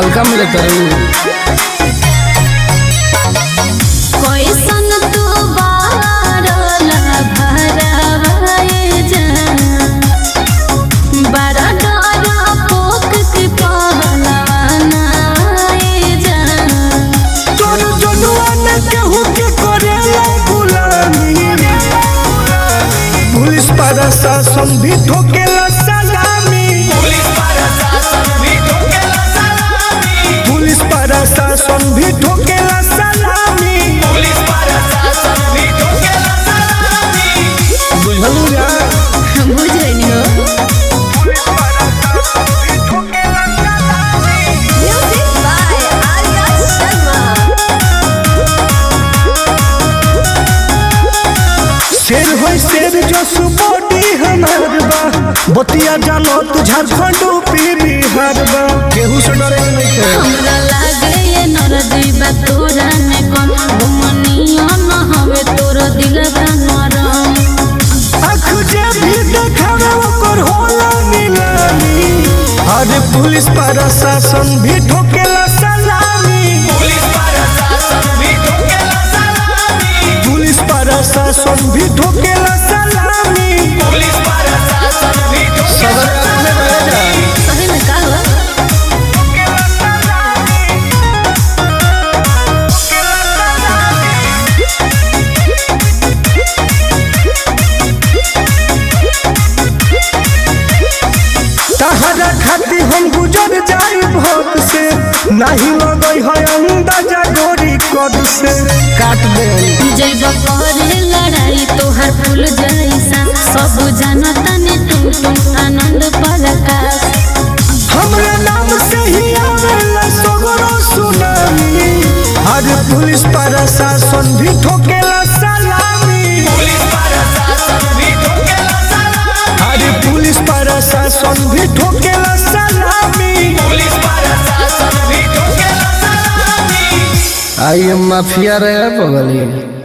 हल्का में लेता रहू कैसन तू बारला भरवाए जान बड़ा डरा पोक के पहलवाना आए जान तोर जनुआ ने केहू के करेला गुलामी पुलिस प्रशासन भी ठोकेला सलामी पुलिस प्रशासन भी ठोकेला सलामी बुझलू या बुझनी हो म्यूजिक बाय आर्या शर्मा शेर होई शेर जो सुबोडी हमार बा बतिया जानो तू झारखंड यूपी बिहार बा केहू से डरे के नहीं थे हमरा लागे ये नरदी बा तोरा में कौन घुमनिया न हवे तोर दिलवा नरम आँख जे भी देखावे ओकर होला नीलामी अरे पुलिस प्रशासन भी ठोकेला सलामी पुलिस प्रशासन भी ठोकेला सलामी सदर अपने रह जा सही में का हुआ तहरा खाती हम गुजर जाई भोग से नहीं लगई है अंदाजा गोरी कद से काट दे जैब करे लड़ाई तोहर फूल जैसा सब जानता ने तुम तुम आनंद प्रकाश हमरे नाम से ही आवेला सगरो सुनामी अरे पुलिस प्रशासन भी ठोकेला सलामी अरे पुलिस प्रशासन भी ठोकेला सलामी आई एम माफिया रहे बगली